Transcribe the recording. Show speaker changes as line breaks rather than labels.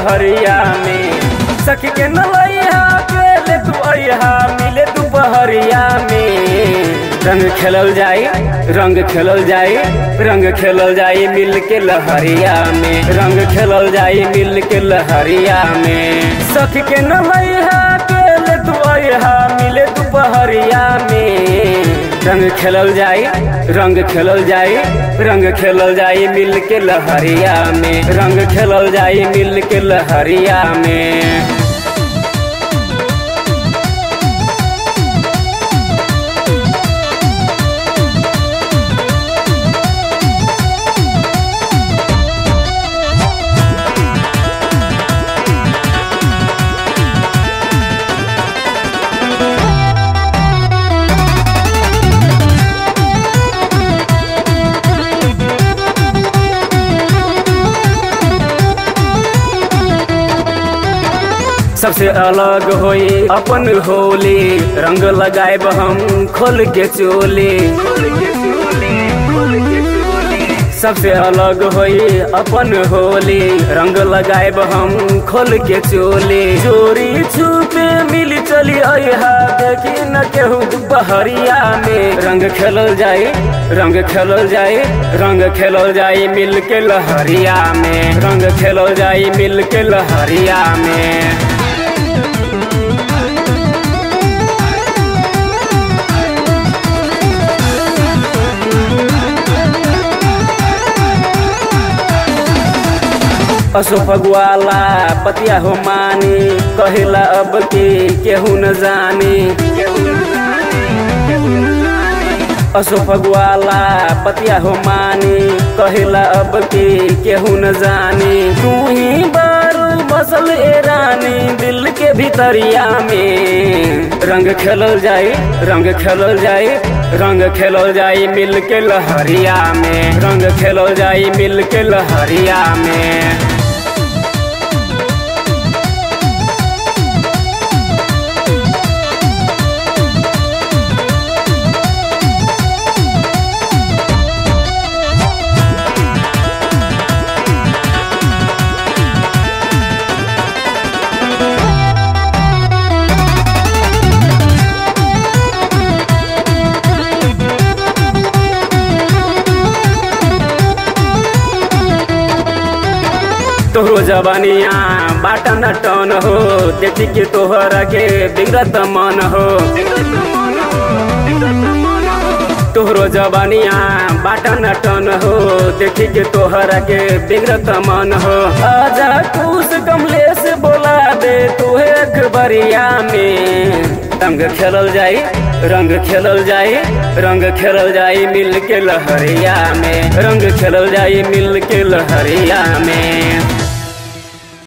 लहरिया में सखी के नलैया के ले तू अइहा मिले दुपहरिया में रंग खेलल जाई रंग खेलल जाई रंग खेलल जाई मिल के लहरिया में रंग खेलल जाई मिल के लहरिया में सखी के नलैया के ले तू अइहा मिले दुपहरिया में रंग खेलल जाई रंग खेलल जाई रंग खेलल जाई मिल के लहरिया में रंग खेलल जाई मिल के लहरिया में सबसे अलग होई अपन होली रंग लगाएब हम खोल के चोली सबसे अलग होई अपन होली रंग लगाएब हम खोल के चोली चोरी छुपे मिली चली अहा देखी न केहू बहरिया में रंग खेलल जाई रंग खेलल जाई रंग खेलल जाई मिल के लहरिया में रंग खेलल जाई मिल के लहरिया में असो फगवाला पतिया हो मानी कहिला अब के केहू न जानी असो फगवाला पतिया हो मानी कहिला अब के केहू न जानी तू ही बारू बसल ए रानी दिल के भीतरिया में रंग खेलल जाई रंग खेलल जाई रंग खेलल जाई मिल के लहरिया में रंग खेलल जाई मिल के लहरिया में तोहरो जवानिया बाटा न टन हो देखी के तोहरा के बिगड़त मन हो तोहरो जवानिया बाटा न टन हो देखी के तोहरा के बिगड़त मन हो आजा खुश कमलेश बोला दे तू एक बरिया में रंग खेलल जाई रंग खेलल जाई रंग खेलल जाई मिल के लहरिया में रंग खेलल जाई मिल के लहरिया में